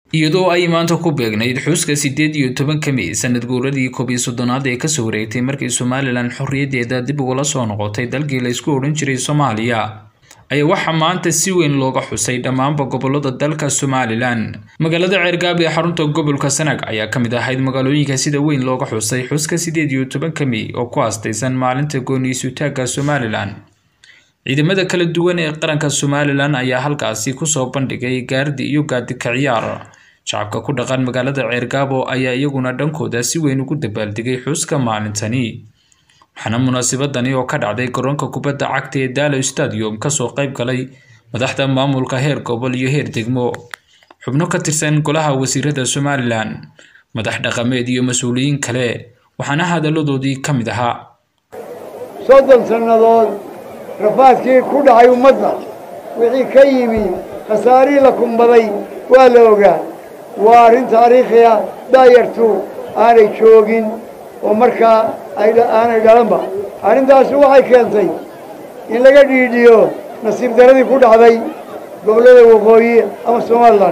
iyadoo ay maanta ku beegnayd xuska siddeed iyo tobanka mey sanad guuradii koob iyo soddonaad ee kasoo wareegtay markii somalilan xorriyaddeeda dib ugula soo noqotay dalkii la isku odhan jiray soomaaliya ayaa waxaa maanta si weyn looga xusay dhammaanba gobolada dalka somalilan magaalada ceergaab ee xarunta gobolka sanaag ayaa ka mid ahayd magaalooyinka sida weyn looga xusay xuska siddeed iyo tobanka mey oo ku aastaysan maalinta gooniisutaagga somalilan ciidamada kala duwan ee qaranka somalilan ayaa halkaasi kusoo bandhigay gaardi iyo gaadika ciyaar shacabka ku dhaqan magaalada ceergaabo ayaa iyaguna dhankooda si weyn ugu dabaaldegay xuska maalintani waxaana munaasabadani oo ka dhacday garoonka kubadda cagta ee daalo stadium kasoo qayb galay madaxda maamulka heer gobol iyo heer degmo xubno ka tirsan golaha wasiirada somalilan madax dhaqameed iyo mas-uuliyiin kale waxaana hadalladoodii ka mid ahaa soddon sannadood rafaadkii ku dhacay ummadda wixii ka yimi khasaarihii la kumbaday waa la ogaa waa arrin taariikhiya daayartu aanay joogin oo markaa aanay dhalanba arrintaasi waxay keentay in laga dhiidhiyo nasiib daradii ku dhacday gobollada waqooyi ama somalilan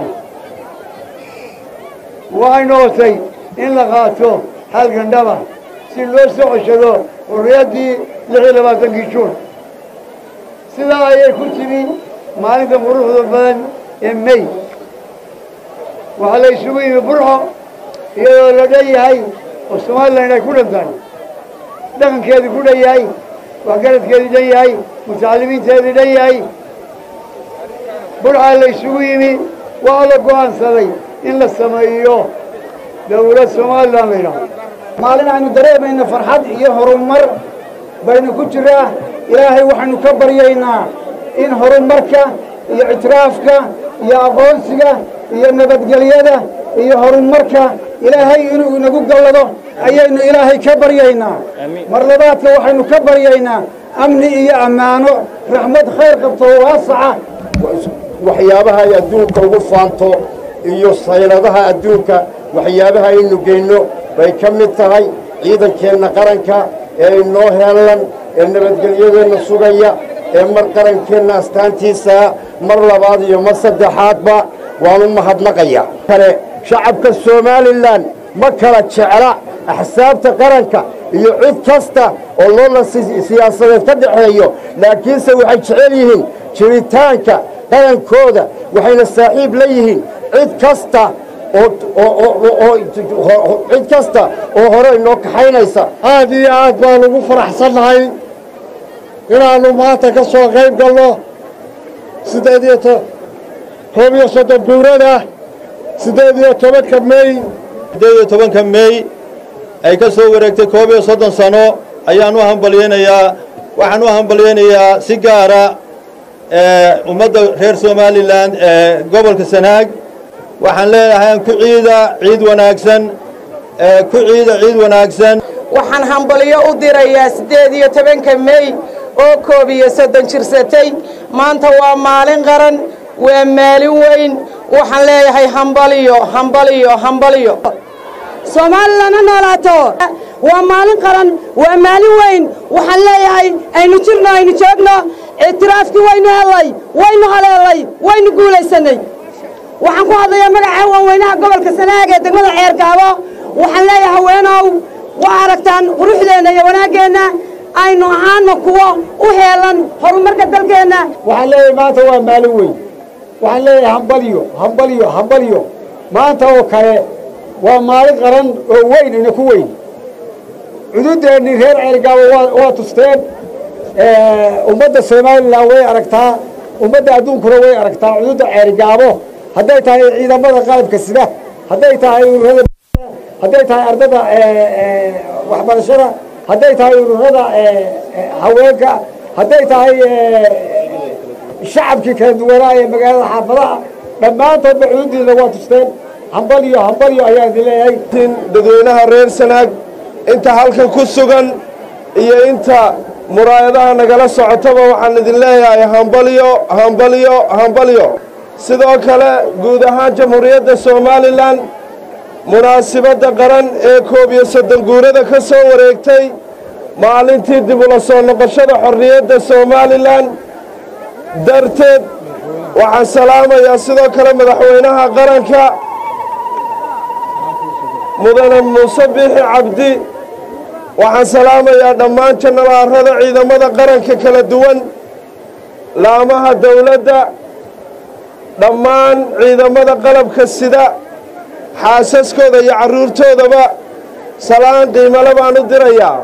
waxay noqotay in la qaato hal gandhaba si loo soo ceshado xurriyaddii lix iyo labaatankii juun sidaa ayay ku timi maalinta quruxda badan ee mey waxaa la isugu yimi burco iyadoo la dhan yahay oo somalilan ay ku dhantahay dhaqankeedii ku dhan yahay waxgaradkeedii dhan yahay mutacalimiinteedii dhan yahay burcaa la isugu yimi waa la go'aansaday in la sameeyo dawlad somalilan la yidhaho maalin aynu dareemayno farxad iyo horumar baynu ku jiraa ilaahay waxaynu ka baryaynaa in horumarka iyo ictiraafka iyo aqoonsiga iyo nabadgelyada iyo horumarka ilaahay inuu inagu gallado ayaynu ilaahay ka baryaynaa mar labaadka waxaynu ka baryaynaa amni iyo ammaano raxmad khayr qabto waasaca waxyaabaha ay adduunka ugu faanto iyo sayladaha adduunka waxyaabaha aynu geyno bay ka mid tahay ciidankeenna qaranka ee inoo heellan ee nabadgelyadeenna sugaya ee mar qarankeenna astaantiisaa mar labaad iyo mar saddexaadba waanu mahadnaqaya kale shacabka somalilan ma kala jecla axsaabta qaranka iyo cid kasta oo loola siyaasadeed ka dhaxeeyo laakiinse waxay jecel yihiin jiritaanka qarankooda waxayna saaxiib la yihiin cid kasta cid kasta oo hore inoo kaxaynaysa aad iyo aad baan ugu faraxsannahay inaannu maanta ka soo qayb galno siddeed iyo koob iyo soddon guurada siddeed iyo tobanka mey siddeed iyo tobanka mey ay ka soo wareegtay koob iyo soddon sano ayaan u hambalyaynayaa waxaan u hambalyaynayaa si gaara ummadda reer somalilan ee gobolka sanaag waxaan leeyahay ku ciida ciid wanaagsan ku ciida ciid wanaagsan waxaan hambalyo u dirayaa siddeed iyo tobanka mey oo koob iyo soddon jirsatay maanta waa maalin qaran waa maalin weyn waxaan leeyahay hambaliyo hambaliyo hambaliyo somalilan ha noolaato waa maalin qaran waa maalin weyn waxaan leeyahay aynu jirno aynu joogno ictiraafkii waynu hellay waynu haleelay waynu guulaysanay waxaan ku hadlayaa magaca waaweynaha gobolka sanaag ee degmada ceergaabo waxaan leeyahay haweenow waa aragtaan quruxdeenna iyo wanaaggeenna aynu ahaano kuwo u heelan horumarka dalkeenna waxaan leeyahay maanta waa maalin weyn waxaan leeyahay hambalyo hambalyo hambalyo maanta oo kale waa maalin qaran oo weyn ina ku weyn cududeennii reer ceergaabo waa tusteen ummadda somalilan way aragtaa ummadda adduunkuna way aragtaa cududda ceergaabo hadday tahay ciidamada qalabka sida hadday tahay ururada hadday tahay ardada waxbarashada hadday tahay ururada haweenka hadday tahay shacabkii kala duwanaa ee magaalada xaafadaha dhammaantoodba cududdiina waa tusteen hambalyo hambalyo ayaan idin leeyahay dadweynaha reer sanaag inta halkan ku sugan iyo inta muraayadaha nagala socotaba waxaan idin leeyahay hambalyo hambalyo hambalyo sidoo kale guud ahaan jamhuuriyadda somalilan munaasibadda qaran ee koob iyo soddon guurada ka soo wareegtay maalintii dib ula soo noqoshada xorriyadda somalilan darteed waxaan salaamayaa sidoo kale madaxweynaha qaranka mudane muuse biixi cabdi waxaan salaamayaa dhammaan janalaarada ciidamada qaranka kala duwan laamaha dawladda dhammaan ciidamada qalabka sida xaasaskooda iyo carruurtoodaba salaan qiimale baan u dirayaa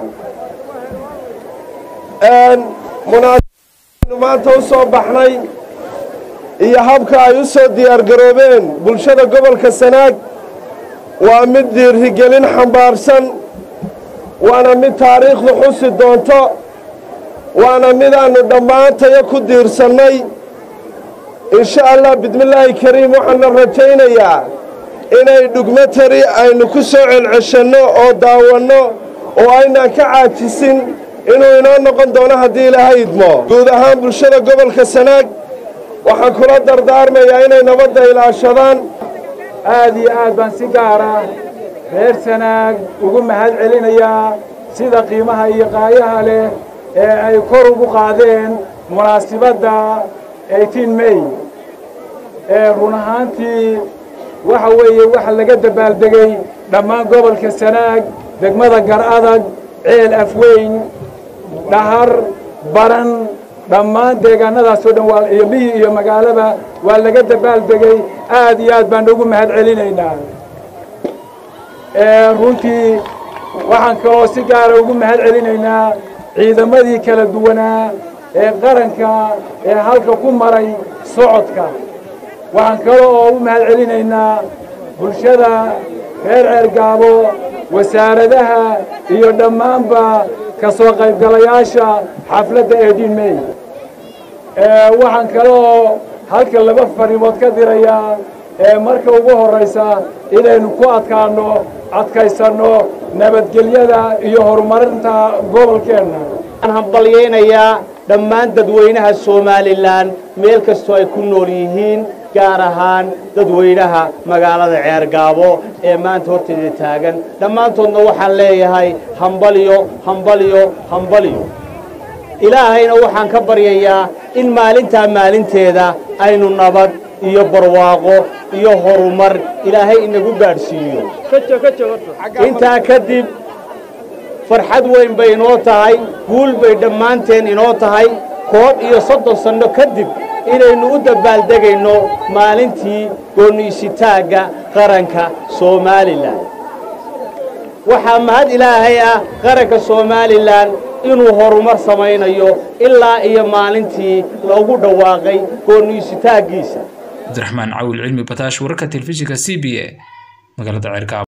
munaasabadaynu maanta u soo baxnay iyo habka ay u soo diyaargaroobeen bulshada gobolka sanaag waa mid dhiirigelin xambaarsan waana mid taariikhdu xusi doonto waana midaannu dhammaantayo ku diirsannay insha allah bismillaahi kariim waxaana rajaynayaa inay dhugmatari aynu ku soo celceshanno oo daawanno oo aynaan ka caajisin inuu inoo noqon doono haddii ilaahay idmo guud ahaan bulshada gobolka sanaag waxaan kula dardaarmayaa inay nabadda ilaashadaan aad iyo aad baan si gaara reer sanaag ugu mahad celinayaa sida qiimaha iyo qaayaha leh ee ay kor ugu qaadeen munaasibadda eighteen may ee run ahaantii waxa weeye waxa laga dabaaldegay dhammaan gobolka sanaag degmada gar adag ceel afweyn dhahar baran dhammaan deegaannadaasoo dhan waa iyo miyi iyo magaalaba waa laga dabaaldegay aad iyo aad baan ugu mahad celinaynaa runtii waxaan kaloo si gaara ugu mahad celinaynaa ciidamadii kala duwanaa ee qaranka ee halka ku maray socodka waxaan kale oo u mahad celinaynaa bulshada reer ceergaabo wasaaradaha iyo dhammaanba ka soo qaybgalayaasha xafladda eighteen may waxaan kale oo halka laba fariimood ka dirayaa ee marka ugu horraysa inaynu ku adkaanno adkaysanno nabadgelyada iyo horumarinta gobolkeenna waxaan hambalyaynayaa dhammaan dadweynaha somalilan meel kastoo ay ku nool yihiin gaar ahaan dadweynaha magaalada ceergaabo ee maanta horteeda taagan dhammaantoodna waxaan leeyahay hambalyo hambalyo hambalyo ilaahayna waxaan ka baryayaa in maalintaa maalinteeda aynu nabad iyo barwaaqo iyo horumar ilaahay inagu gaadhsiiyo intaa kadib farxad weyn bay inoo tahay guul bay dhammaanteen inoo tahay koob iyo soddon sanno kadib inaynu u dabbaaldegayno maalintii goonniisitaagga qaranka somalilan waxaa mahad ilaahay ah qaranka somalilan inuu horumar samaynayo ilaa iyo maalintii loogu dhawaaqay goonniisitaaggiisa cabdiraxmaan cawil cilmi bataash wararka telefishinka c b a magaalada ceerkaabo